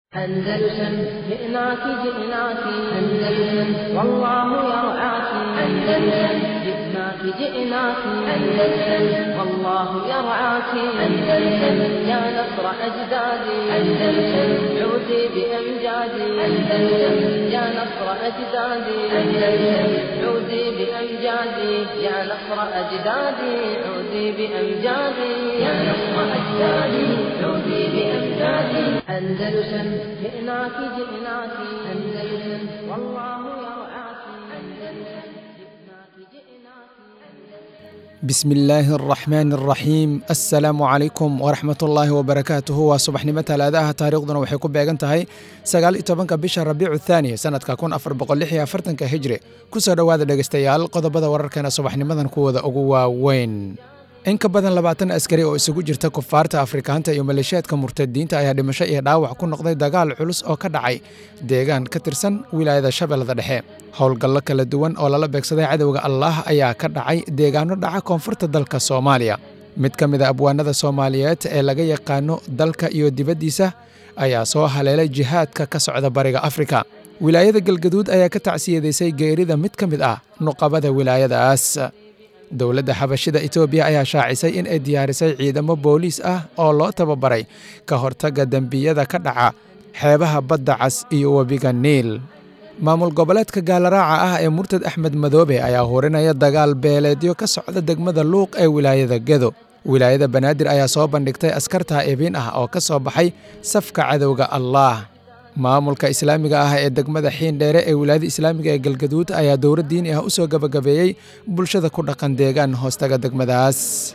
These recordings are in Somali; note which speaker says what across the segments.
Speaker 1: أندلسن جئناك جئناك أندلسن والله يرعاك أندلسن جئناك جئناك أندلسن والله يرعاك أندلسن يا نصر أجدادي أندلسن عودي بأمجادي أندلسن يا نصر أجدادي أندلسن عودي بأمجادي يا نصر أجدادي عودي بأمجادي يا نصر أجدادي عودي بأمجادي أندلسن جئناك جئناك أندلسن والله يرعاك أندلسن جئناك جئناك
Speaker 2: bismi illaahi araxmaani araxiim assalaamu calaykum waraxmat ullaahi wabarakaatuhu waa subaxnimo talaadaha taariikhduna waxay ku beegan tahay sagaal iyo tobanka bisha rabiicu thaani sanadka kun afar boqol lix iyo afartanka hijri ku soo dhowaada dhegeystayaal qodobada wararkeena subaxnimadan kuwooda ugu waaweyn in ka badan labaatan askari oo isugu jirta kufaarta afrikaanta iyo maleeshiyaadka murtadiinta ayaa dhimasho iyo dhaawac ku noqday dagaal culus oo ka dhacay deegaan ka tirsan wilaayada shabeellada dhexe howlgallo kala duwan oo lala beegsaday cadowga allaah ayaa ka dhacay deegaano dhaca koonfurta dalka soomaaliya mid ka mid a abwaanada soomaaliyeed ee laga yaqaano dalka iyo dibaddiisa ayaa soo haleelay jihaadka ka socda bariga afrika wilaayada galgaduud ayaa ka tacsiyadaysay geerida mid ka mid ah nuqabada wilaayadaas dowladda xabashida etoobiya ayaa shaacisay in ay diyaarisay ciidamo booliis ah oo loo tababaray ka hortagga dembiyada ka dhaca xeebaha badda cas iyo webiga niil maamul goboleedka gaalaraaca ah ee murtad axmed madoobe ayaa hurinaya dagaal beeleedyo ka socda degmada luuq ee wilaayada gedo wilaayada banaadir ayaa soo bandhigtay askarta ebiin ah oo ka soo baxay safka cadowga allaah maamulka islaamiga ah ee degmada xiindheere ee wilaayada islaamiga ee galgaduud ayaa dowlad diini ah u soo gabagabeeyey bulshada ku dhaqan deegaan hoostaga degmadaas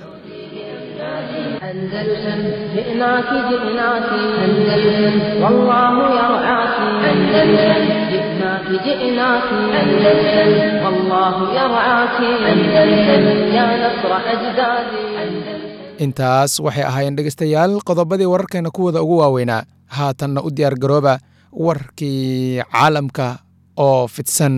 Speaker 1: أندلسن جئناك جئناك أندلسن والله يرعاك أندلسن جئناك جئناك أندلسن والله يرعاك أندلسن يا نصر أجدادي أندلسن
Speaker 2: intaas waxay ahaayeen dhegeystayaal qodobadii wararkeena kuwooda ugu waaweynaa haatanna u diyaar garooba warkii caalamka oo fidsan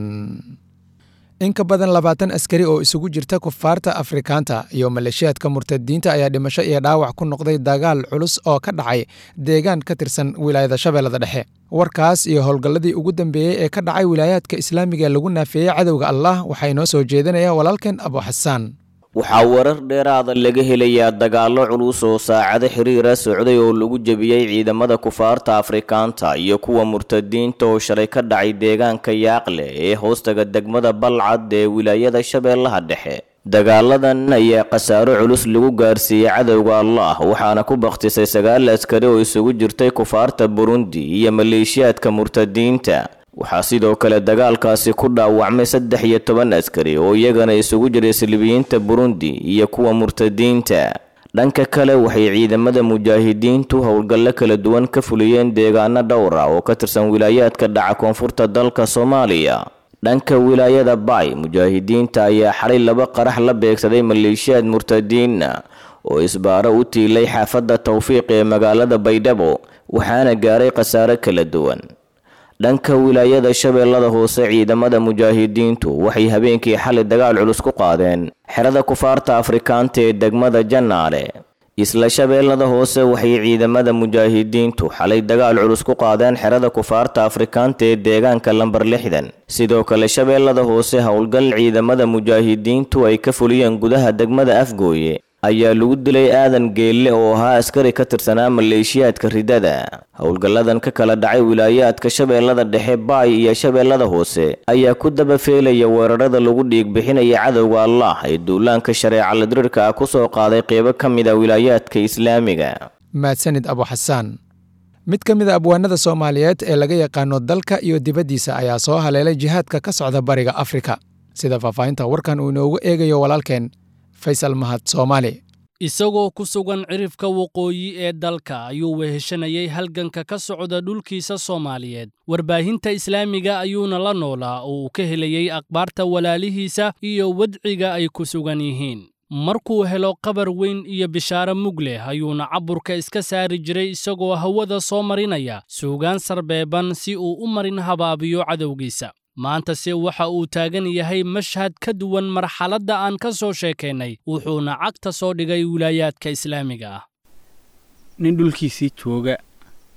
Speaker 2: in ka badan labaatan askari oo isugu jirta kufaarta afrikaanta iyo maleeshiyaadka murtadiinta ayaa dhimasho iyo dhaawac ku noqday dagaal culus oo ka dhacay deegaan ka tirsan wilaayada shabeellada dhexe warkaas iyo howlgalladii ugu dambeeyey ee ka dhacay wilaayaadka islaamiga lagu naafeeyey cadowga allah waxaa inoo soo jeedinaya walaalkeen abu xasaan
Speaker 3: waxaa warar dheeraada laga helayaa dagaallo culus oo saacado xiriira socday oo lagu jebiyey ciidamada kufaarta afrikaanta iyo kuwa murtadiinta oo shalay ka dhacay deegaanka yaaqle ee hoostaga degmada balcad ee wilaayada shabeellaha dhexe dagaaladan ayaa khasaaro culus lagu gaarsiiyey cadowga allah waxaana ku bakhtisay sagaal askari oo isugu jirtay kufaarta burundi iyo maleeshiyaadka murtadiinta waxaa sidoo kale dagaalkaasi ku dhaawacmay saddex iyo toban askari oo iyagana isugu jiray silibiyiinta burundi iyo kuwa murtadiinta dhanka kale waxay ciidamada mujaahidiintu howlgallo kala duwan ka fuliyeen deegaano dhowr ah oo ka tirsan wilaayaadka dhaca koonfurta dalka soomaaliya dhanka wilaayada bay mujaahidiinta ayaa xalay laba qarax la beegsaday maleeshiyaad murtadiina oo isbaaro u tiilay xaafadda tawfiiq ee magaalada baydhabo waxaana gaaray khasaare kala duwan dhanka wilaayada shabeellada hoose ciidamada mujaahidiintu waxay habeenkii xalay dagaal culus ku qaadeen xerada kufaarta afrikaanta ee degmada jannaale isla shabeellada hoose waxay ciidamada mujaahidiintu xalay dagaal culus ku qaadeen xerada kufaarta afrikaanta ee deegaanka lambar lixdan sidoo kale shabeellada hoose howlgal ciidamada mujaahidiintu ay ka fuliyeen gudaha degmada afgooye ayaa lagu dilay aadan geelle oo ahaa askari ka tirsanaa maleeshiyaadka ridada howlgalladan ka kala dhacay wilaayaadka shabeellada dhexe baay iyo shabeellada hoose ayaa ku dabafeelaya weerarada lagu dhiigbixinaya cadowga allah ee duulaanka shareeca ladiriirka ah ku soo qaaday qeybo ka mid a wilaayaadka islaamiga
Speaker 2: mahadsanid abu xasaan mid ka mid a abwaanada soomaaliyeed ee laga yaqaano dalka iyo dibaddiisa ayaa soo haleelay jihaadka ka socda bariga afrika sida faahfaahinta warkan uu inoogu eegayo walaalkeen faysal mahad soomaali
Speaker 4: isagoo ku sugan cirifka waqooyi ee dalka ayuu weheshanayay halganka ka socda dhulkiisa soomaaliyeed warbaahinta islaamiga ayuuna la noolaa oo uu ka helayey akhbaarta walaalihiisa iyo wadciga ay ku sugan yihiin markuu helo qabar weyn iyo bishaaro mug leh ayuuna caburka iska saari jiray isagoo hawada soo marinaya suugaan sarbeeban si uu u marin habaabiyo cadowgiisa maantase waxa uu taagan yahay mashhad ka duwan marxaladda aan ka soo sheekaynay wuxuuna cagta soo dhigay wilaayaadka islaamiga ah
Speaker 5: nin dhulkiisii jooga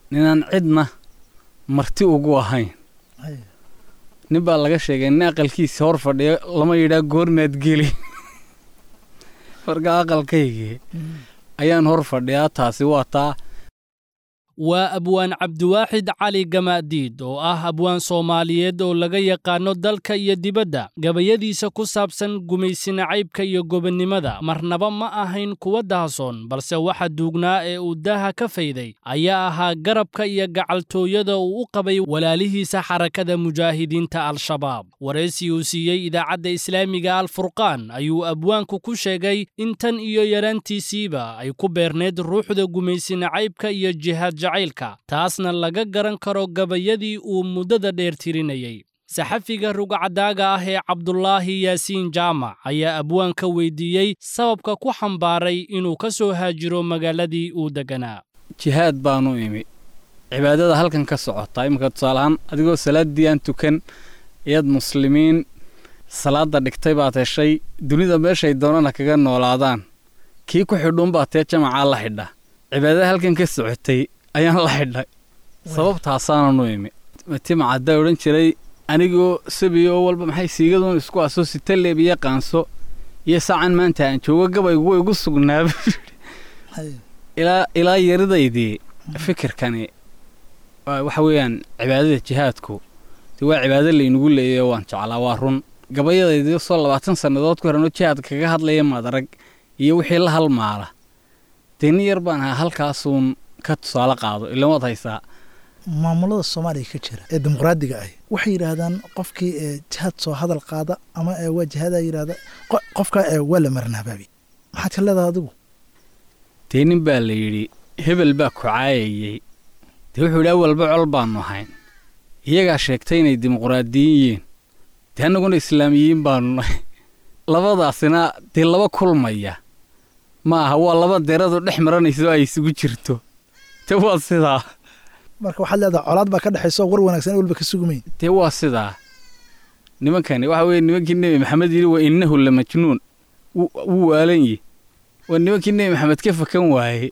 Speaker 5: ninaan cidna marti ugu ahayn nin baa laga sheegay nin aqalkiisa hor fadhiya lama yidhaa goormaad geli marka aqalkaygii ayaan hor fadhiyaa taasi waa taa
Speaker 4: waa abwaan cabdiwaaxid cali gamaadiid oo ah abwaan soomaaliyeed oo laga yaqaano dalka iyo dibadda gabayadiisa ku saabsan gumaysinacaybka iyo gobonnimada marnaba ma ahayn kuwa dahasoon balse waxa duugnaa ee uu daaha ka fayday ayaa ahaa garabka iyo gacaltooyada uu u qabay walaalihiisa xarakada mujaahidiinta al-shabaab waraysi uu siiyey idaacadda islaamiga alfurqaan ayuu abwaanku ku sheegay in tan iyo yaraantiisiiba ay ku beerneed ruuxda gumaysinacaybka iyo jihaad jacaylka taasna laga garan karo gabayadii uu muddada dheer tirinayey saxafiga rugcadaaga ah ee cabdulaahi yaasiin jaamac ayaa abwaanka weydiiyey sababka ku xambaaray inuu ka soo haajiro magaaladii uu degganaa
Speaker 5: jihaad baanu imi cibaadada halkan ka socota iminka tusaalahaan adigoo salaaddii aan tukan iyaad muslimiin salaadda dhigtay baad heshay dunida meeshay doonana kaga noolaadaan kii ku xidhuunbaa tee jamacaa la xidha cibaadada halkan ka socotay ayaan la xidhay sababtaasaananu imi timacaddaa odhan jiray anigoo sabiyo oo walba maxay siigaduun isku aso sitaleeb iyo qaanso iyo saacan maanta aan joogo gabaygu way igu sugnaaba ilaa ilaa yaridaydii fikirkani waxa weeyaan cibaadada jihaadku dee waa cibaado laynagu leeyayo waan jeclaa waa run gabayadaydii soo labaatan sannadood ku horanoo jihaad kaga hadlaya madarag iyo wixii la halmaala dee nin yar baan ahaa halkaasuun ka tusaale qaado ilan waad haysaa
Speaker 6: maamulada soomaaliya ka jira ee dimuqraadiga ah waxay yidhaahdaan qofkii ee jihaad soo hadal qaada ama ee waa jihaadaa yidhahda qofka ee waa la marnaabaabi maxaad ka leedahay adigu
Speaker 5: dee nin baa la yidhi hebel baa ku caayayey dee wuxuu yidhi awalba col baannu ahayn iyagaa sheegtay inay dimuqraadiyin yihiin dee annaguna islaamiyiin baannu nahay labadaasina dee laba kulmaya ma aha waa laba deradu dhex maranayso ay isugu jirto te waa sidaa
Speaker 6: marka waxaad leedahay colaad baa ka dhexayso war wanaagsan walba ka sugumayn
Speaker 5: dee waa sidaa nimankani waxa weeye nimankii nebi maxamed yidhi waa innahu la majnuun wuu waalan yi waa nimankii nebi maxamed ka fakan waaye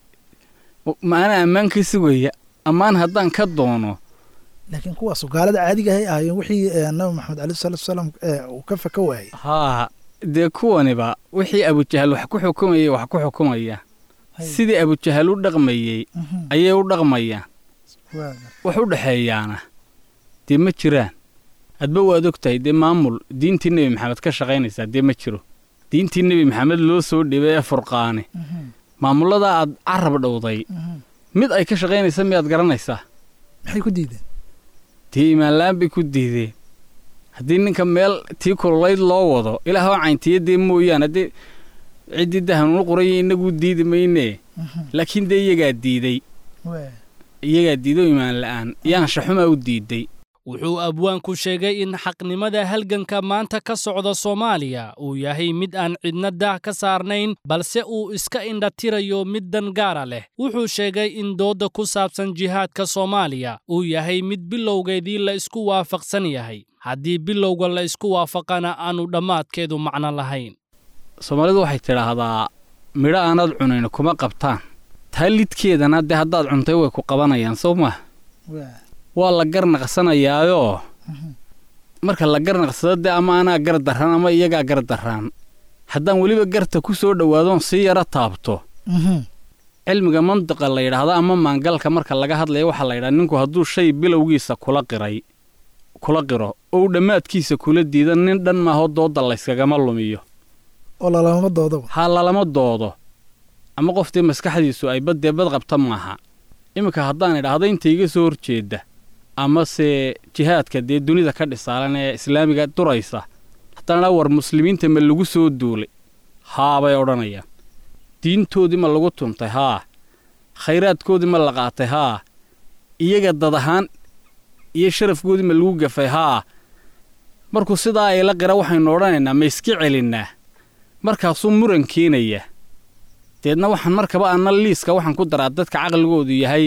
Speaker 5: maana ammaan ka sugaya ammaan haddaan ka doono
Speaker 6: laakiin kuwaasu gaalada caadiga ahay ahaayeen wixii nabi maxamed aleyh salatu wasalaam uu ka faka waayey
Speaker 5: haa dee kuwaniba wixii abujahal wax ku xukumayay wax ku xukumaya sidii abujahal u dhaqmayey ayay u dhaqmayaan wax u dhexeeyaana dee ma jiraan hadba waad og tahay dee maamul diintii nebi maxamed ka shaqaynaysaa dee ma jiro diintii nebi maxamed loo soo dhibay ee furqaane maamulladaa aad carab dhowday mid ay ka shaqaynaysa miyaad garanaysaa
Speaker 6: maxay ku diideen
Speaker 5: dee imaanla'aan bay ku diideen haddii ninka meel tii kululayd loo wado ilaahoo cayntiya dee mooyaan haddii ciddii dahanuunu qoraya innaguu diidi maynee laakiin dee iyagaa diiday iyagaa diido imaan la'aan yaanshaxumaa u diiday
Speaker 4: wuxuu abwaanku sheegay in xaqnimada halganka maanta ka socda soomaaliya uu yahay mid aan cidna daah ka saarnayn balse uu iska indhatirayo mid dan gaara leh wuxuu sheegay in doodda ku saabsan jihaadka soomaaliya uu yahay mid bilowgeedii la isku waafaqsan yahay haddii bilowga la isku waafaqana aanu dhammaadkeedu macno lahayn
Speaker 5: soomaalidu waxay tidhaahdaa midho aanaad cunayn kuma qabtaan taa lidkeedana dee haddaad cuntay way ku qabanayaan soo maa waa la garnaqsanayaayoo marka la garnaqsado dee ama anaa gar darraan ama iyagaa gar darraan haddaan weliba garta ku soo dhowaadoon sii yaro taabto cilmiga mantiqa la yidhaahdo ama maangalka marka laga hadlaya waxaa la yidhaha ninku hadduu shay bilowgiisa kula qiray kula qiro oo uu dhammaadkiisa kula diido nin dhan maaho doodda layskagama lumiyo
Speaker 6: oo lalama doodaba
Speaker 5: ha lalama doodo ama qoftii maskaxdiisu ay baddee bad qabta maaha iminka haddaan idhaahdo inta iga soo horjeedda amase jihaadka dee dunida ka dhisaalan ee islaamiga duraysa haddaan idhaa war muslimiinta ma lagu soo duulay haa bay odhanayaan diintoodii ma lagu tuntay haa khayraadkoodii ma la qaatay haa iyaga dad ahaan iyo sharafkoodii ma lagu gafay haa markuu sidaa ay la qira waxaynu odhanaynaa ma iska celinnaa markaasuu muran keenaya deedna waxaan markaba anna liiska waxaan ku daraa dadka caqligoodu yahay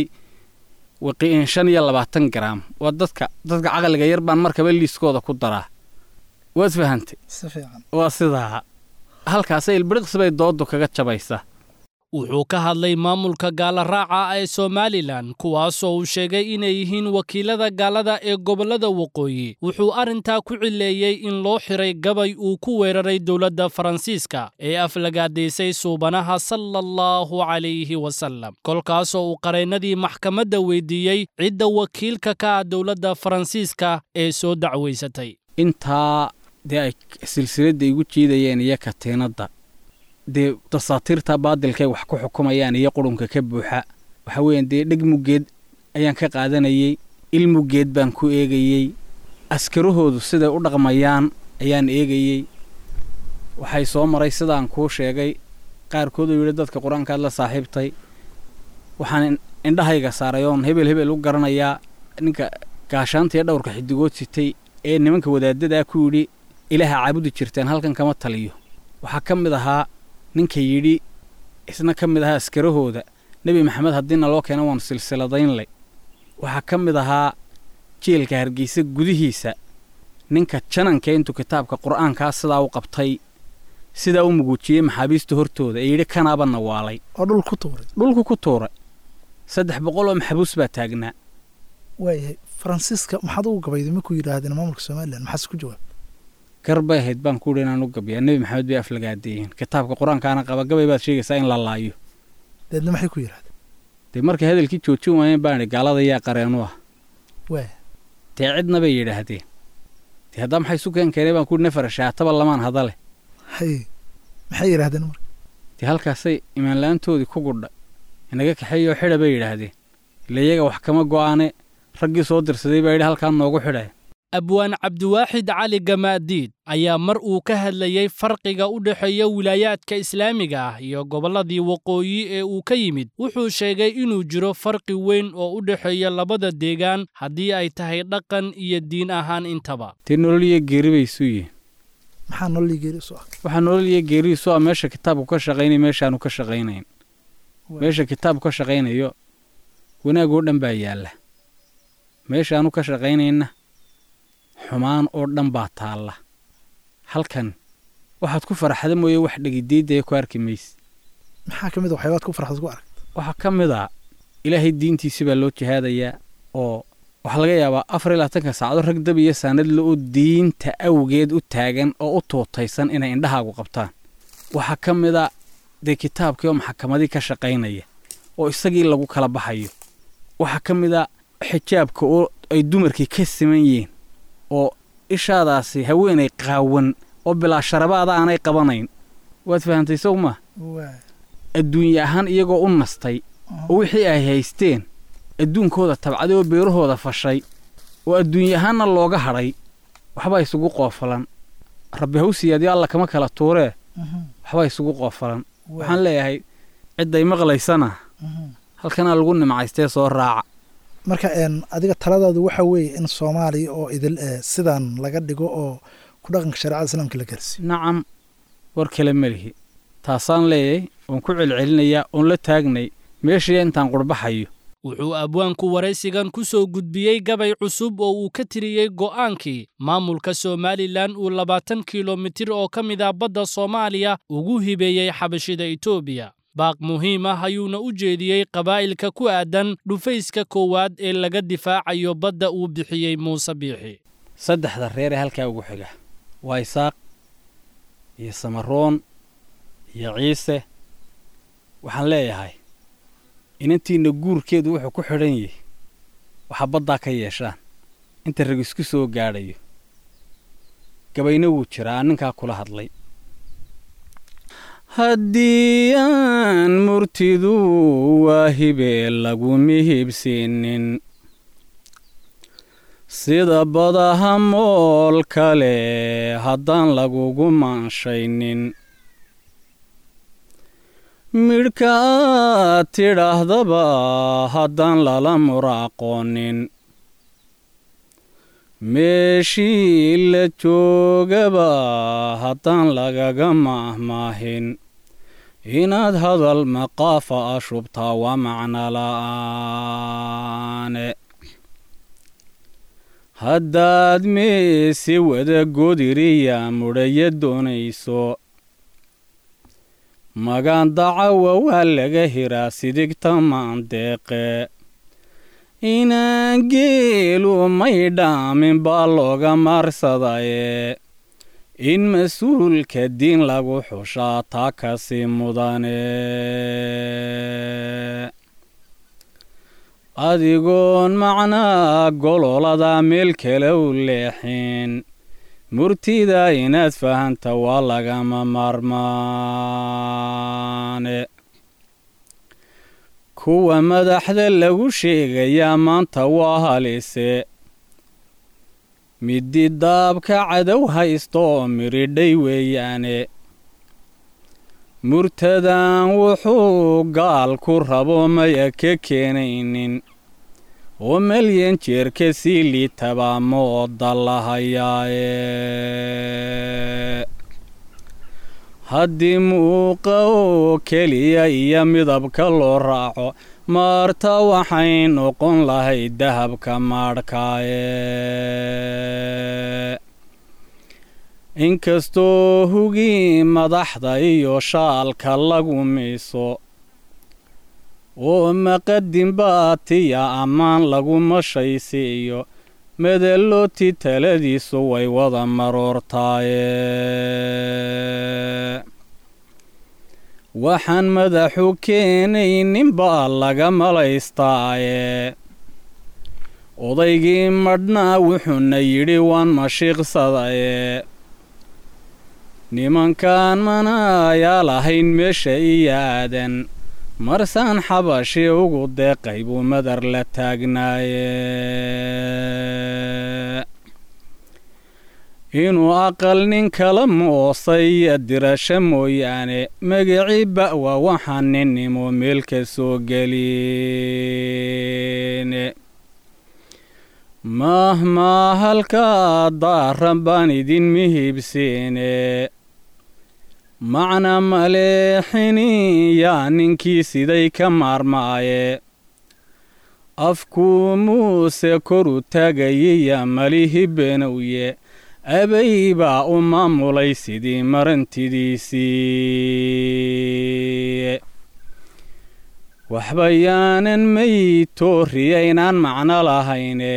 Speaker 5: shan iyo labaatan garaam waa dadka dadka caqliga yar baan markaba liiskooda ku daraa waad fahantay
Speaker 6: si fiican
Speaker 5: waa sidaa halkaasay ilbiriqsi bay dooddu kaga jabaysa
Speaker 4: wuxuu ka hadlay maamulka gaalaraaca ee somalilan kuwaasoo uu sheegay inay yihiin wakiilada gaalada ee gobollada waqooyi wuxuu arrintaa ku cileeyey in loo xiray gabay uu ku weeraray dowladda faransiiska ee aflagaadaysay suubanaha sala allahu calayhi wasalam kolkaasoo uu qareennadii maxkamadda weydiiyey cidda wakiilka ka ah dowladda faransiiska ee soo dacwaysatay
Speaker 5: intaa dee ay silsiladda igu jiidayeen iyo katiinadda dee dasaatiirta baadilkay wax ku xukumayaan iyo qurunka ka buuxa waxa weeyaan dee dheg muggeed ayaan ka qaadanayey il muggeed baan ku eegayey askarahoodu siday u dhaqmayaan ayaan eegayey waxay soo maray sidaan kuu sheegay qaarkood uu yidhi dadka qur-aankaad la saaxiibtay waxaan indhahayga saaray oon hebel hebel u garanayaa ninka gaashaanta iyo dhowrka xidigood sitay ee nimanka wadaadadaa ku yidhi ilaaha caabudi jirteen halkan kama taliyo waxaa ka mid ahaa ninka yidhi isna ka mid ahaa askarahooda nebi maxamed haddiina loo keena waanu silsiladaynlay waxaa ka mid ahaa jeelka hargeysa gudihiisa ninka jananka intuu kitaabka qur'aankaa sidaa u qabtay sidaa u muguujiyey maxaabiista hortooda ee yidhi kanaaba nawaalay
Speaker 6: oo dhul ku tuuray
Speaker 5: dhulku ku tuuray saddex boqol oo maxabuus baa taagnaa
Speaker 6: waayahay faransiiska maxaad ugu gabayday markuu yidhaahdeen maamulka somalilan maxaase ku jawaab
Speaker 5: gar bay ahayd baan ku yidhi inaan u gabiyaa nebi maxamed bay aflagaadeeyeen kitaabka qur-aankaana qaba gabay baad sheegaysaa in la laayo
Speaker 6: deedna maxay ku yidhahdeen
Speaker 5: dee markay hadalkii joojin waayeen baan idhi gaalada yaa qareenu ah
Speaker 6: waaya
Speaker 5: dee cidna bay yidhaahdeen dee haddaa maxay isu keen keenay baan ku yidhi nafar shaataba lamaan hadale
Speaker 6: haye maxay yidhahdeen marka
Speaker 5: dee halkaasay imaanla-aantoodii ku gudhay inaga kaxeeyoo xidha bay yidhaahdeen ila iyaga wax kama go'aane raggii soo dirsaday baa yidhi halkaan noogu xidhaya
Speaker 4: abwaan cabdiwaaxid cali gamaadiid ayaa mar uu ka hadlayey farqiga u dhexeeya wilaayaadka islaamiga ah iyo gobolladii waqooyi ee uu ka yimid wuxuu sheegay inuu jiro farqi weyn oo u dhexeeya labada deegaan haddii ay tahay dhaqan iyo diin ahaan intaba
Speaker 5: dee nolol iyo geeri bay isu yihiin
Speaker 6: maxaa nololii geeri isu ah
Speaker 5: waxaa nolol iyo geeri isu ah meesha kitaabku ka shaqaynaya meeshaanu ka shaqaynayn meesha kitaabku ka shaqaynayo wanaagoo dhan baa yaalla meeshaanu ka shaqaynayna xumaan oo dhan baa taalla halkan waxaad ku faraxda mooye wax dhegidiidaya ku arki mayse
Speaker 6: maxaa ka mid a waxyaabaad ku farxad ku arag
Speaker 5: waxaa ka mid a ilaahay diintiisi baa loo jihaadayaa oo waxaa laga yaabaa afar iyo labaatanka saacado rag dab iyo saanadle oo diinta awgeed u taagan oo u tuutaysan inay indhahaagu qabtaan waxaa ka mid a dee kitaabkii oo maxakamadii ka shaqaynaya oo isagii lagu kala baxayo waxaa ka mid a xijaabka oo ay dumarkii ka siman yihiin oo ishaadaasi haweenay qaawan oo bilaa sharabaada aanay qabanayn waad fahantay sow maa
Speaker 6: waaya
Speaker 5: adduunye ahaan iyagoo u nastay oo wixii ay haysteen adduunkooda tabcaday oo beerahooda fashay oo adduunye ahaanna looga hadhay waxbaa isugu qoofalan rabbi hawsiyaadyo alla kama kala tuuree waxbaa isugu qoofalan waxaan leeyahay cidday maqlaysana halkanaa lagu nimcaystee soo raaca
Speaker 6: marka een adiga taladaadu waxa weeye in soomaaliya oo idil eh, sidan laga dhigo oo ku dhaqanka shareecada islaamka la gaarsiiyo
Speaker 5: nacam war kale ma lihi taasaan leeyahay oon ku celcelinayaa oon la taagnay meeshii intaan qurbaxayo
Speaker 4: wuxuu abwaanku waraysigan ku soo gudbiyey gabay cusub oo uu ka tiriyey go'aankii maamulka somalilan uu labaatan kilomitir oo ka mid ah badda soomaaliya ugu hibeeyey xabashida etoobiya baaq muhiim ah ayuuna u jeediyey qabaa'ilka ku aadan dhufayska koowaad ee laga difaacayo badda uu bixiyey muuse biixi
Speaker 5: saddexda reer ee halkaa ugu xiga waa isaaq iyo samaroon iyo ciise waxaan leeyahay inantiinna guurkeedu wuxuu ku xidhan yahay waxaa baddaa ka yeeshaan inta rag isku soo gaadhayo gabayna wuu jiraa aan ninkaa kula hadlay haddii aan murtidu waa hibee lagu mihibsiinin sida badaha mool kale haddaan lagugu maanshaynin midhka aad tidhaahdaba haddaan lala muraaqoonin meeshii la joogaba haddaan lagaga maahmaahin inaad hadal maqaafa a shubtaa waa macno la'aane haddaad meesi wada godiriya mudhaya doonayso magaan dacawa waa laga hiraa sidigta maandeeqe inaan geelu may dhaamin baa looga maarsadaye in mas-uulka diin lagu xushaa taa kasi mudane adigoon macnaa gololada meel kale u leexin murtida inaad fahanta waa lagama maarmaane kuwa madaxda lagu sheegayaa maanta waa halise midi daabka cadow haysta oo miridhay weeyaane murtadan wuxuu gaal ku rabo maya ka keenaynin oo malyan jeerka sii liitabaa mooda lahayaaye haddii muuqa oo keliya iyo midabka loo raaco maarta waxay noqon lahayd dahabka maadhkaaye inkastoo hugii madaxda iyo shaalka lagu miiso oo maqadin baatiya ammaan lagu mashaysiiyo madalooti taladiisu way wada maroortaaye waxaan madaxu keenaynin baa laga malaystaaye odaygii madhnaa wuxuuna yidhi waan mashiiqsadaye nimankaan manaayaa lahayn meesha iyo aadan marsaan xabashi ugu deeqay buu madar la taagnaaye inuu aqal nin kala moosay dirasho mooyaane magacii ba'wa waxaan ninnimo meelka soo gelin mahmaa halkaa daaran baan idin mihibsiine macna maleexini yaa ninkii siday ka maarmaaye afkuu muuse koru taagayiya malihi benowye abay baa u maamulay sidii marantidiisii waxba yaanan maytooriyaynaan macno lahayne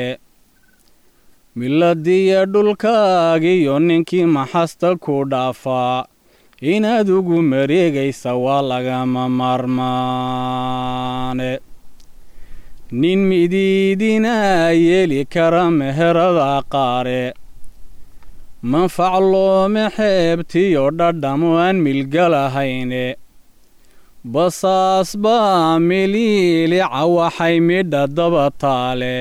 Speaker 5: miladiya dhulkaagiyo ninkii maxasta ku dhaafaa inaad ugu mareegaysa waa lagama maarmaane nin midiidinaa yeeli kara meherada qaare manfac loome xeebtiyo dhadhamo aan milgalahayne basaas baa miliilica waxay midha daba taale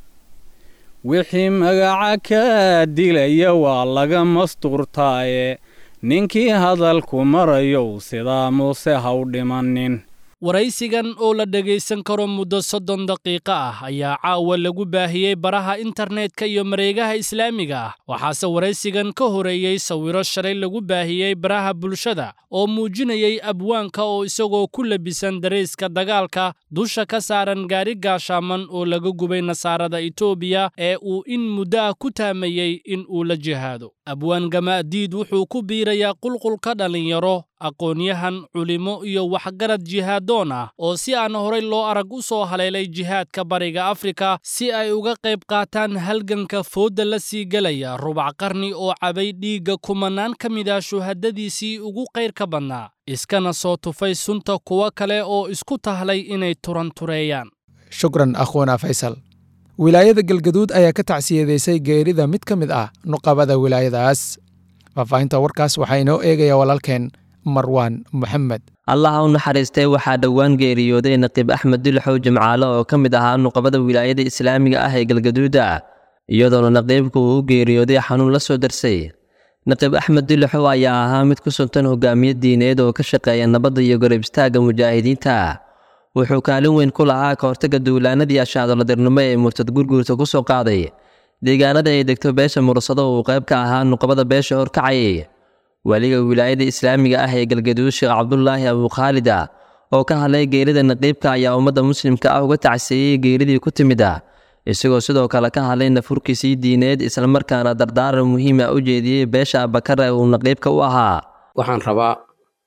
Speaker 5: wixii magaca kaa dilaya waa laga mastuurtaaye ninkii hadalku marayow sidaa muuse ha u dhimanin
Speaker 4: waraysigan oo la dhegaysan karo muddo soddon daqiiqo ah ayaa caawa lagu baahiyey baraha internetka iyo mareegaha islaamiga ah waxaase waraysigan ka horeeyey sawiro shalay lagu baahiyey baraha bulshada oo muujinayay abwaanka oo isagoo ku labisan darayska dagaalka dusha ka saaran gaari gaashaaman oo laga gubay nasaarada etoobiya ee uu in muddo ah ku taamayey in uu la jihaado abwaan gamaadiid wuxuu ku biirayaa qulqulka dhallinyaro aqoon-yahan culimo iyo waxgarad jihaadoon ah oo si aan horay loo arag u soo haleelay jihaadka bariga afrika si ay uga qayb qaataan halganka foodda la sii gelaya rubac qarni oo cabay dhiigga kumanaan ka mid ah shuhadadiisii ugu qayrka badnaa iskana soo tufay sunta kuwo kale oo isku tahlay inay turantureeyaan
Speaker 2: shukran akhwana faysal wilaayada galgaduud ayaa ka tacsiyadaysay geerida mid ka mid ah nuqabada wilaayadaas faahfaahinta warkaas waxaa inoo eegaya walaalkeen marwaan moxamed
Speaker 7: allaha u naxariistay waxaa dhowaan geeriyooday naqiib axmed dulxow jimcaale oo ka mid ahaa nuqabada wilaayada islaamiga ah ee galgaduuda iyadoona naqiibku uu u geeriyooday xanuun la soo darsay naqiib axmed dulxow ayaa ahaa mid ku suntan hogaamiye diineed oo ka shaqeeya nabadda iyo garab istaagga mujaahidiinta wuxuu kaalin weyn ku lahaa ka hortagga duulaanadii ashaadoladirnimo ee murtad gurguurta ku soo qaaday deegaanada ay degto beesha mursado uu qayb ka ahaa nuqabada beesha horkacayay weliga wilaayada islaamiga ah ee galgaduud sheekh cabdulaahi abukhaalida oo ka hadlay geerida naqiibka ayaa ummadda muslimka ah uga tacsiiyey geeridii ku timid ah isagoo sidoo kale ka hadlay nafurkiisii diineed islamarkaana dardaaran muhiima u jeediyey beesha abakar ee uu naqiibka u ahaa
Speaker 8: waxaan rabaa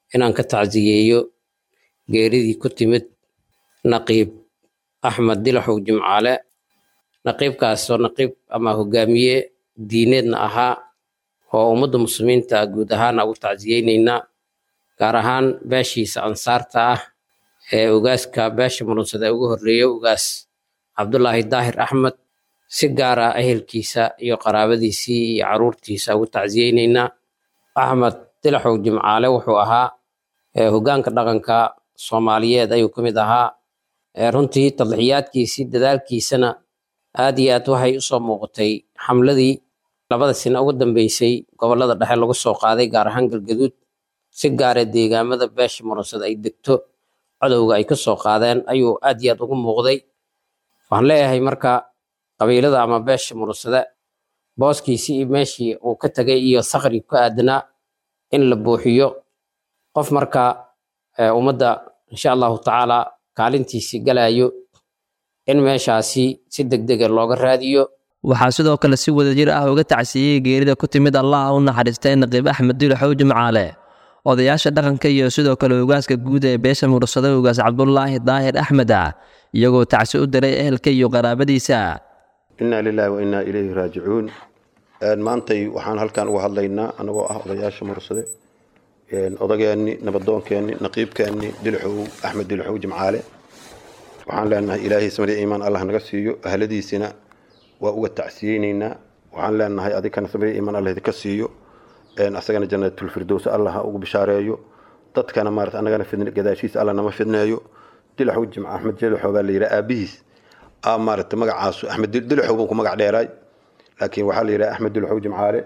Speaker 8: inaan ka tacsiyeeyo geeridii ku timid naqiib axmed dilaxow jimcaale naqiibkaasoo naqiib ama hogaamiye diineedna ahaa oo ummadda muslimiinta guud ahaana ugu tacsiyeyneynaa gaar ahaan beeshiisa ansaarta ah ee ugaaska beesha murunsada ugu horreeya ugaas cabdulaahi daahir axmed si gaara ehelkiisa iyo qaraabadiisii iyo caruurtiisa ugu tacsiyeyneynaa axmed dilaxow jimcaale wuxuu ahaa hogaanka dhaqanka soomaaliyeed ayuu ka mid ahaa runtii tadlixiyaadkiisii dadaalkiisana aad iyo aad waxay usoo muuqatay xamladii labada sina ugu dambeysay gobolada dhexe lagu soo qaaday gaar ahaan galgaduud si gaara deegaamada beesha murunsada ay degto codowga ay ka soo qaadeen ayuu aad iyo aad ugu muuqday waxaan leeyahay marka qabiilada ama beesha murunsada booskiisii iyo meeshii uu ka tegay iyo sakri ku aadanaa in la buuxiyo qof marka ummadda insha allahu tacaala kaalintiisii galayo in meeshaasi si degdega looga raadiyo
Speaker 7: waxaa sidoo kale si wadajir ah uga tacsiyey geerida ku timid allah u naxariistay naqiib axmed dilaxow jimcaale odayaasha dhaqanka iyo sidoo kale ugaaska guud ee beesha mursada ugaas cabdulaahi daahir axmed ah iyagoo tacsi u diray ehelka iyo qaraabadiisa
Speaker 9: innaa lilaahi wa innaa ilayhi raajicuun maantay waxaan halkan uga hadlaynaa anagoo ah odayaasha mursade odageenni nabadoonkeenni naqiibkeenni dilxow axmed dilxow jimcaale waxaan leenahay ilaahay samari iimaan allah naga siiyo ahladiisina waa uga tacsiyeyneynaa waxaan leenahay adikana samari iimaan allah idinka siiyo asagana janatulfirdows allah ha ugu bishaareeyo dadkana maarata annagana fidn gadaashiisa allah nama fidneeyo dilaxow jimca axmed dilxow baa la yidhaha aabihiis a maarata magacaasu axmed dilxow buu ku magac dheeraay laakiin waxaa la yidhaha axmed dilxow jimcaale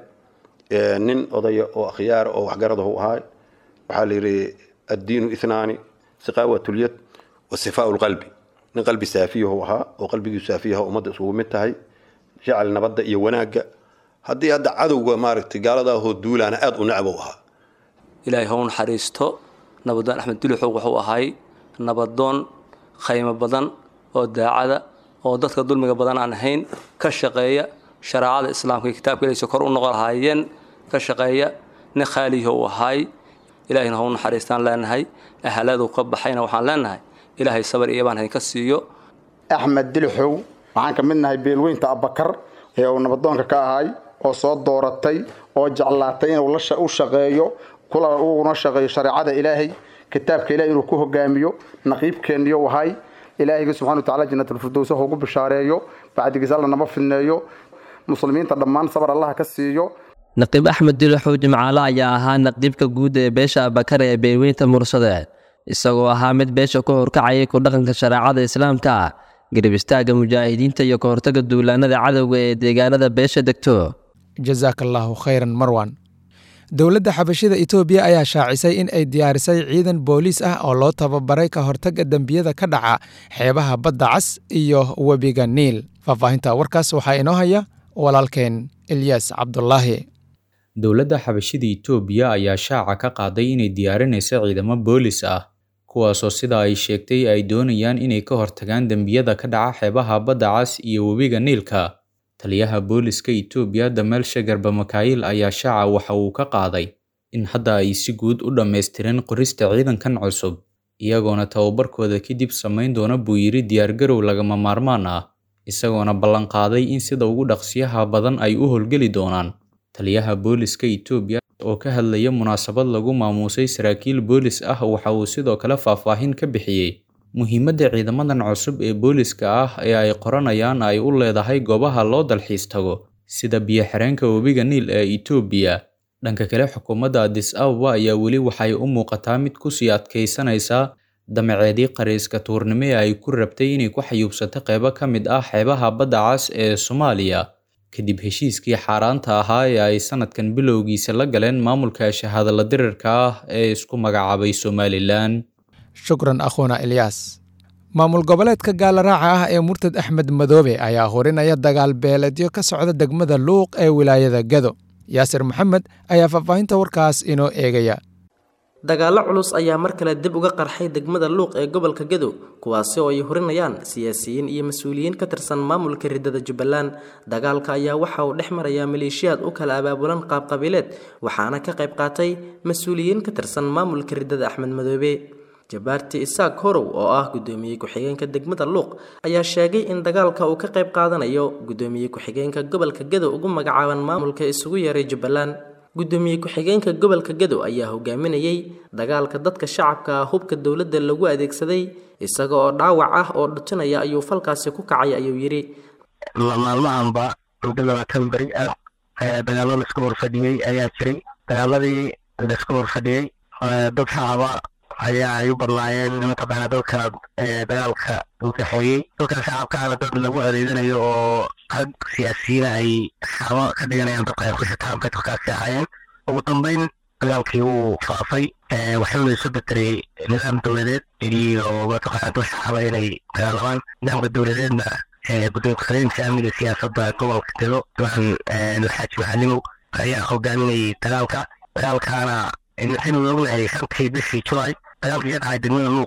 Speaker 9: nin odaya oo akhyaara oo waxgaradahu ahaa waxaa la yidhi addiinu ithnaani siqaawatulyad wa sifaau lqalbi nin qalbi saafiyahu ahaa oo qalbigiisu saafiyaha ummadda isugu mid tahay jecel nabadda iyo wanaagga haddii hadda cadowga maaragtay gaaladaahoo duulaana aada u necbow ahaa
Speaker 10: ilaahay ha u naxariisto nabadoon axmed dulixow wuxuu ahay nabadoon khaymo badan oo daacada oo dadka dulmiga badan aan ahayn ka shaqeeya shareecada islaamka iyo kitaabka ilaysa kor u noqon lahaayeen ka shaqeeya nin khaaliyaho uu ahay ilaahayna ha u naxariistaan leenahay ahaladu ka baxayna waxaan leenahay ilaahay sabar iyo baan haynka siiyo
Speaker 11: axmed dilixow waxaan ka mid nahay beelweynta abbakar ee uu nabadoonka ka ahay oo soo dooratay oo jeclaatay inuu u shaqeeyo kula uguna shaqeeyo shareecada ilaahay kitaabka ilahay inuu ku hogaamiyo naqiibkeeniyo ahay ilaahayga subxana watacala janatulfirdows ha ugu bishaareeyo bacdigiis alla nama fidneeyo muslimiinta dhammaan sabar allaha ka siiyo
Speaker 7: naqiib axmed dilaxow jimcaale ayaa ahaa naqiibka guud ee beesha abakar ee beelweynta mursade isagoo ahaa mid beesha ku horkacayay ku dhaqanka shareecada islaamka garib istaagga mujaahidiinta iyo ka hortaga duulaanada cadowga ee deegaanada beesha degto
Speaker 2: jasaaka allaahu khayran marwan dowladda xabashida etoobiya ayaa shaacisay in ay diyaarisay ciidan booliis ah oo loo tababaray ka hortagga dembiyada ka dhaca xeebaha badda cas iyo webiga niil faahfaahinta warkaas waxaa inoo haya walaalkeen ilyaas cabdulaahi
Speaker 12: dowladda xabashida etoobiya ayaa shaaca ka qaaday inay diyaarinayso ciidamo boolis ah kuwaasoo sida ay sheegtay ay doonayaan inay ka hortagaan dembiyada ka dhaca xeebaha badda cas iyo webiga niilka taliyaha booliska etoobiya dameelshe garba makaayil ayaa shaaca waxa uu ka qaaday in hadda ay si guud u dhammaystireen qorista ciidankan cusub iyagoona tababarkooda kadib samayn doona buu yidhi diyaargarow lagama maarmaan ah isagoona ballanqaaday in sida ugu dhaqsiyaha badan ay u howlgeli doonaan taliyaha booliska etoobiya oo ka hadlaya munaasabad lagu maamuusay saraakiil boolis ah waxa uu sidoo kale faahfaahin ka bixiyey muhiimadda ciidamadan cusub ee booliska ah ee ay qoranayaan ay u leedahay goobaha loo dalxiis tago sida biyo-xireenka webiga niil ee etoobiya dhanka kale xukuumadda adis ababa ayaa weli waxay u muuqataa mid kusii adkaysanaysa damaceedii qariiska tuurnimo ee ay ku rabtay inay ku xayuubsato qeybo ka mid ah xeebaha badda cas ee soomaaliya kadib heshiiskii xaaraanta ahaa ee ay sanadkan bilowgiisa la galeen maamulka shahaadala dirirka ah ee isku magacaabay somalilan
Speaker 2: shukran akhuuna ilyaas maamul goboleedka gaalaraaca ah ee murtad axmed madoobe ayaa horinaya dagaal beeleedyo ka socda degmada luuq ee wilaayada gado yaasir maxamed ayaa faahfaahinta warkaas inoo eegaya
Speaker 13: dagaallo culus ayaa mar kale dib uga qarxay degmada luuq ee gobolka gadow kuwaasi oo ay horinayaan siyaasiyiin iyo mas-uuliyiin ka tirsan maamulka ridada jubbaland dagaalka ayaa waxa uu dhex marayaa maleeshiyaad u kala abaabulan qaabqabiileed waxaana ka qayb qaatay mas-uuliyiin ka tirsan maamulka ridada axmed madoobe jabaarti isaaq horow oo ah guddoomiye ku-xigeenka degmada luuq ayaa sheegay in dagaalka uu ka qayb qaadanayo guddoomiye ku-xigeenka gobolka gadow ugu magacaaban maamulka isugu yeeray jubbaland guddoomiye ku-xigeenka gobolka gadow ayaa hogaaminayay dagaalka dadka shacabka ah hubka dowladda lagu adeegsaday isaga oo dhaawac ah oo dhutinaya ayuu falkaasi ku kacay ayuu yidhi
Speaker 14: maalmahanba muddo labaatan beri ah dagaallo laisku horfadhiyey ayaa jiray dagaaladii laisku horfadhiyey dad shacaba ayaa ay u badnaayeen mataqaana dadka dagaalka u kaxeeyey dadka shacabkaana dad lagu adeeganayo oo rag siyaasiyiina ay xamo ka dhiganayaan dadka ay ku shataan dadkaasi ahaayeen ugu dambeyn dagaalkii wuu faafay waxaana isu betelay nidaam dowladeed iyo mataqaana dad shacaba inay dagaalamaan nidaamka dowladeedna gudoomiye ku-xigeenka amniga siyaasadda gobolka gado duxan alxaaji maxalimow ayaa hogaaminayay dagaalka dagaalkaana waxaynu ognahay shantii bishii julaay dagaalkii ka dhacay degmada luuq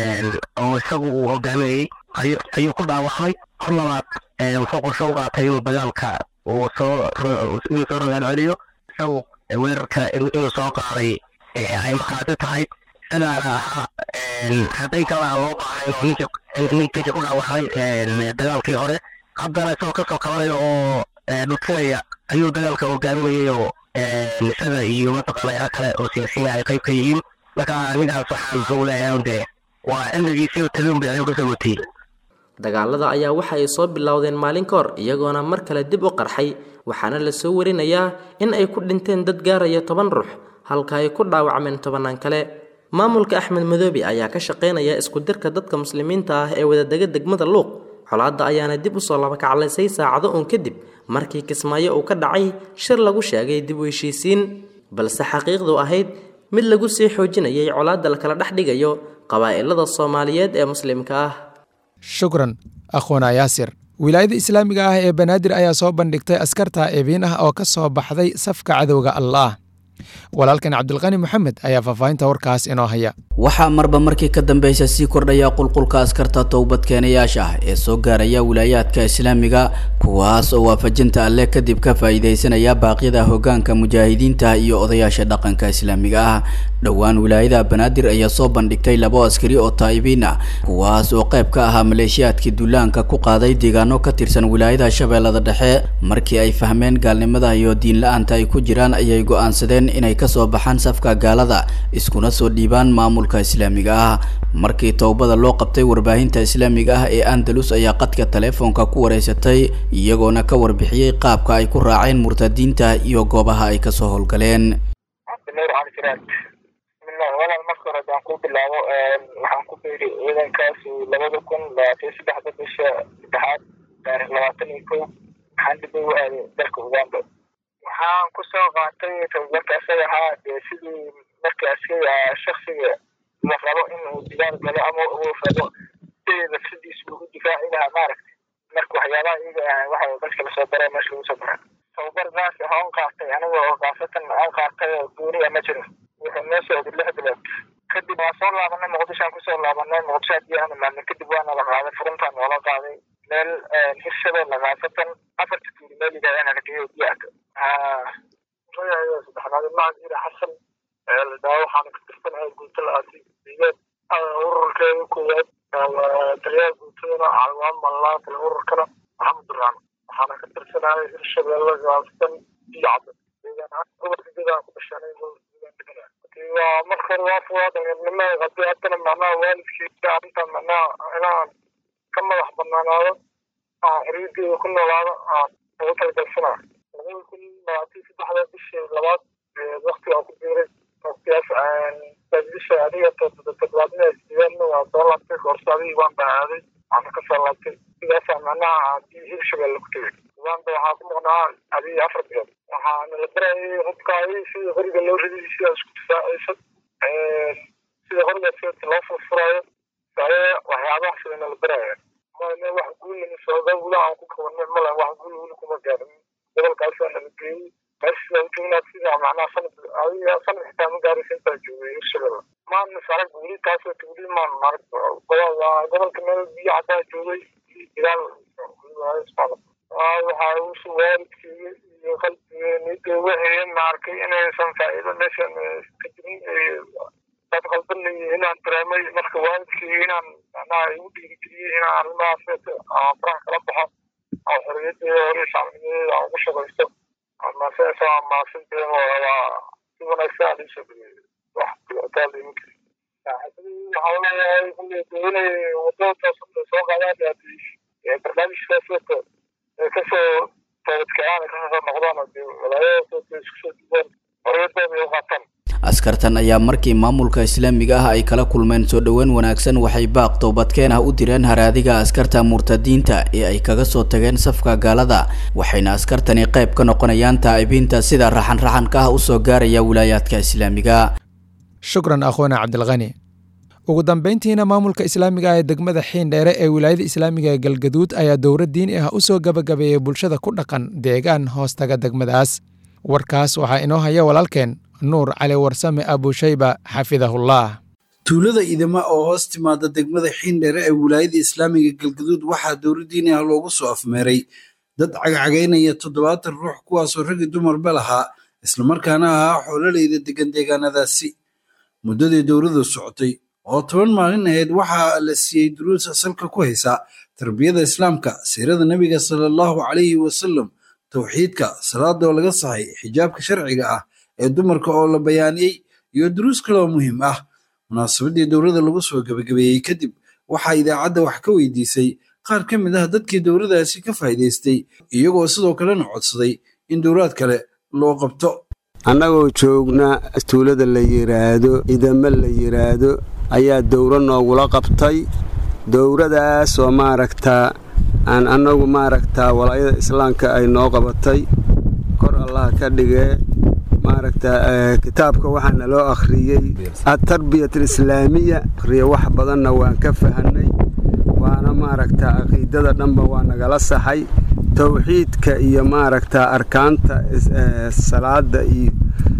Speaker 14: oo isagu uu hogaaminayey ayuu ku dhaawacmay hor labaad wuxuu qorsho u qaatay inuu dagaalka uu soo inuu soo rogaan celiyo isagu weerarka inuu soo qaaday ay maqaadi tahay sidaana ahaa hadday kalaa loo baahay oo ninka ninkiisa ku dhaawacmay dagaalkii hore haddana isagoo kasoo kabanayo oo dhutinaya ayuu dagaalka hogaaminayay oo isaga iyo mataqaana kale oo siyaasiyiin ay qayb ka yihiin marka ninkaas waxaan soo leeyahay dee waa cimrigiisii talin bay ayuu kasoo watiyey
Speaker 13: dagaalada ayaa waxa ay soo bilowdeen maalin ka hor iyagoona mar kale dib u qarxay waxaana la soo warinayaa in ay ku dhinteen dad gaaraya toban ruux halka ay ku dhaawacmeen tobannaan kale maamulka axmed madoobe ayaa ka shaqaynaya isku dirka dadka muslimiinta ah ee wadadega degmada luuq colaadda ayaana dib u soo labakaclaysay saacado uun kadib markii kismaayo uu ka dhacay shir lagu sheegay dib u heshiisiin balse xaqiiqdu ahayd mid lagu sii xoojinayay colaadda lakala dhex dhigayo qabaa'ilada soomaaliyeed ee muslimka ah
Speaker 2: shukran akhwana yaasir wilaayada islaamiga ah ee banaadir ayaa soo bandhigtay askarta eebiin ah oo ka soo baxday safka cadowga allaah walaalkan cabdulqani moxamed ayaa faahfaahinta warkaas inoo haya
Speaker 15: waxaa marba markii ka dambeysa sii kordhaya qulqulka askarta towbadkeenayaasha ah ee soo gaaraya wilaayaadka islaamiga kuwaas oo waafajinta alleh kadib ka faa'iidaysanaya baaqyada hoggaanka mujaahidiinta iyo odayaasha dhaqanka islaamiga ah dhowaan wilaayada banaadir ayaa soo bandhigtay labo askari oo taa'ibiin ah kuwaas oo qayb ka ahaa maleeshiyaadkii duulaanka ku qaaday deegaano ka tirsan wilaayada shabeellada dhexe markii ay fahmeen gaalnimada iyo diin la-aanta ay ku jiraan ayay go'aansadeen inay kasoo baxaan safka gaalada iskuna soo dhiibaan maamulka islaamiga ah markii towbada loo qabtay warbaahinta islaamiga ah ee andalus ayaa qadka taleefoonka ku wareysatay iyagoona ka warbixiyey qaabka ay ku raaceen murtadiinta iyo goobaha ay kasoo howlgaleen
Speaker 16: walaal marka hore hadaan ku bilaabo waxaan ku biiri ciidankaas labada kun labaatan saddexda bisha saddexaad taarikh labaatan iyo kow waxaan dib ugu aaday dalka uganda waxaan kusoo qaatay tababarka isaga ahaa dee sidii markii askari shaksiga la rabo inuu digaal galo ama uu rabo sidii nafsadiisa uu u difaaci lahaa maaragtay marka waxyaabaha iyaga ah waxa dadka lasoo baray meesha lagu soo baray tababar gaas ah oon qaatay aniga oo kaasatan aan qaatay oo gooniya ma jiro wuxuu noo socday lix bilood kadib waan soo laabanay muqdishoaan kusoo laabanay muqdisho haddii aan imaanay kadib waana la qaaday furuntaan noola qaaday meel hirshabelle khaasatan afarta tuuli meel yidhahdaan argeyo diyaarka magacayo saddexnaad macad ira xasan la dhaho waxaana ka tirsanahay guuto la-aasi digeed ururkeeda koowaad taliyaha guutadana calwaan mallaa tale ururkana maxamed duraan waxaana ka tirsanahay hirshabelle khaasatan iyo cadda gobolka gadaa ku dhashanay waa marka hore waa fugaa dhalinimada haddii haddana macnaha waalidkiisa arrintan macnaha inaan ka madax banaanaado aan xiriirkeeda ku noolaado aan ugu talagalsanaa labada kun labaatan saddexda bishii labaad waktigaa ku biiray waqtigaas bisha adiga toddobaadna sideedna waa soo laabtay koorso adigii waan baahaaday waxaana kasoo laabtay sidaasaa macnaha haddii hirshabelle ku tegay uganda waxaa ku maqnaa adigii afar bilood waxaana la barayay hubkaayay sida qoriga loo riday sida isku difaacaysa sida qoriga seedka loo furfuraayo saye waxyaabaha sidana la baraya mane wax guulina sooga wula aan ku kabanay male wax guul wuli kuma gaarin gobolkaasaa nala geeyey meeshii baan joognaa sida macnaha sanad adiga sanad xitaa ma gaaraysa intaa joogay hirshabelle maan is arag weli taasoo weli maan arag gobolka meel biyo cadaa joogay ilaal waxaa usu waalidkii iyo qalbigii niyadda waxayen ma arkay inaysan faa'iido meeshan ka jirin dad qalban leeyihin inaan dareemay marka waalidkii inaan macnaha igu dhiirigeliyey inaan arrimahaas faraha kala baxo oo xorriyadeeda hore shacbinimadeeda aan ugu shaqaysto maasasa maasinteen waa si wanaagsan aan iisoo dhaweeyey wax dhibaataa liima kari waxaa leeyahay kulli inay wadada soo qaadaan barnaamijkaas wata kasoo toobadkacaan kasoo noqdaan walaayada isku soo duubaan xorriyadooda ay u qaataan
Speaker 15: askartan ayaa markii maamulka islaamiga ah ay kala kulmeen soo dhoweyn wanaagsan waxay baaq toobadkeen ah u direen haraadiga askarta murtadiinta ee ay kaga soo tageen safka gaalada waxayna askartani qayb ka noqonayaan taa'ibiinta sida raxan-raxanka ah usoo gaaraya wilaayaadka islaamiga
Speaker 2: shukran akhoona cabdilkani ugu dambayntiina maamulka islaamiga ah ee degmada xiindheere ee wilaayada islaamiga ee galgaduud ayaa dowra diini ah u soo gabagabeeyey bulshada ku dhaqan deegaan hoostaga degmadaas warkaas waxaa inoo haya walaalkeen nuur cali warsame abushayba xafidahullah
Speaker 17: tuulada idama oo hoos timaada degmada xiindheere ee wilaayada islaamiga galgaduud waxaa dowra diini ah loogu soo afmeeray dad cagcagaynaya toddobaatan ruux kuwaasoo raggi dumarba lahaa islamarkaana ahaa xoololeyda degan deegaanadaasi muddadii dowradu socotay oo toban maalin ahayd waxaa la siiyey duruus asalka ku haysa tarbiyada islaamka siirada nebiga sala allahu calayhi wasalam towxiidka salaadoo laga sahay xijaabka sharciga ah ee dumarka oo la bayaaniyey iyo duruus kale oo muhiim ah munaasabadii dowrada lagu soo gebagabeeyey kadib waxaa idaacadda wax ka weydiisay qaar ka mid ah dadkii dowradaasi ka faa'iidaystay iyagoo sidoo kalena codsaday in dowraad kale loo qabto
Speaker 18: annagoo joogna tuulada la yidhaahdo idame la yidhaahdo ayaa dowro noogula qabtay dowradaas oo maaragtaa aan annagu maaragtaa walaayada islaamka ay noo qabatay kor allaha ka dhigee maaragtaa kitaabka waxaa naloo akhriyey atarbiyat alislaamiya akhriye wax badanna waan ka fahanay waana maaragtaa caqiidada dhanba waa nagala saxay towxiidka iyo maaragtaa arkaanta salaada iyo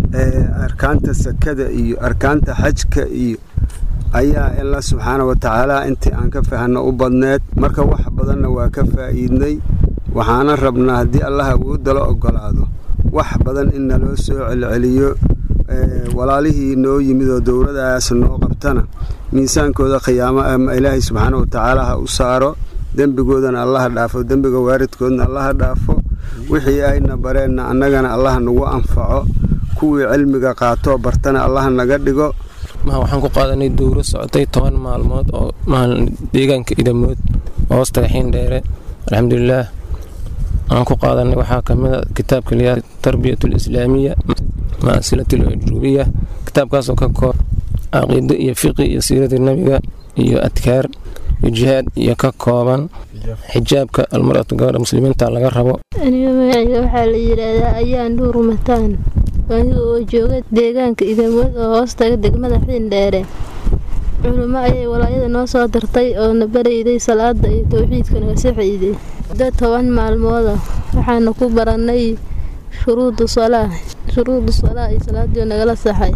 Speaker 18: arkaanta sakada iyo arkaanta xajka iyo ayaa alla subxaana wa tacaala intii aan ka fahanno u badneed marka wax badanna waa ka faa'iidnay waxaana rabnaa haddii allah awoodala oggolaado wax badan in naloo soo celceliyo walaalihii noo yimid oo dowladaas noo qabtana miisaankooda khiyaamo ama ilaahay subxaana wa tacaala ha u saaro dembigoodana allaha dhaafo dembiga waaridkoodna allaha dhaafo wixii ayna bareenna annagana allaha nagu anfaco kuwii cilmiga qaatoo bartana allaha naga dhigo
Speaker 19: waxaan ku qaadanay dowro socotay toban maalmood oo deegaanka idamood oo hoostaga xiindheere alxamdulilaah aan ku qaadanay waxaa kamid a kitaabka liyaa tarbiyat alislaamiya masilat aljuubiya kitaabkaasoo ka koob caqiido iyo fiqi iyo siiradii nabiga iyo adkaar iyo jihaad iyo ka kooban xijaabka almaratu gabadha muslimiinta laga rabo
Speaker 20: aniga magacayga waxaa la yidhaahdaa ayaan dhuur mataan aniga oo jooga deegaanka idamood oo hoostaga degmada xiindheere culimo ayay walaayada noo soo dartay oo na barayday salaada iyo towxiidka naga saxayday muddo toban maalmooda waxaana ku barannay shuruudu salaa shuruudu salaa iyo salaadii nagala saxay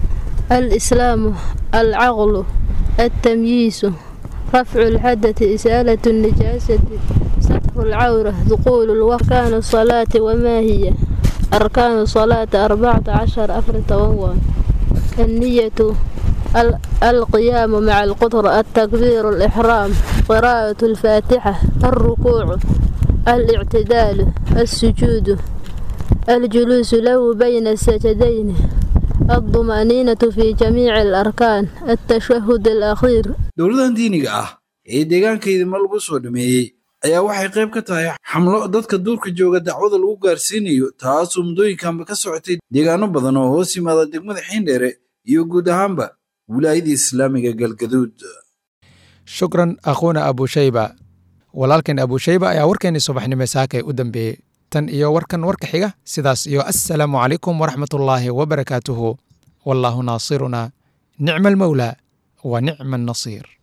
Speaker 20: al islaamu al caqlu altamyiisu rafcu lxadati isaalatu nijaasati satru lcawra duquulu lwarkaanu salaati wamaa hiya arkaanu salaati arbacata cashar afar toban waa anniyatu القيام مع القدرة التكبير الإحرام قراءة الفاتحة الركوع الاعتدال السجود الجلوس له بين السجدين الطمأنينة في جميع الأركان التشهد الأخير
Speaker 17: dowladan diiniga ah ee deegaanka idima lagu soo dhameeyey ayaa waxay qayb ka tahay xamlo dadka duurka jooga dacwada lagu gaarsiinayo taasoo muddooyinkanba ka socotay deegaano badan oo hoos yimaada degmada xiindheere iyo guud ahaanba wilaayadii islaamiga galgaduud
Speaker 2: shukran akhuuna abushayba walaalkeen abushayba ayaa warkeenii subaxnimo saakay u dambeeyey tan iyo warkan warka xiga sidaas iyo assalaamu calaykum waraxmatullaahi wabarakaatuhu wallaahu naasiruna nicma almawlaa wa nicma annasiir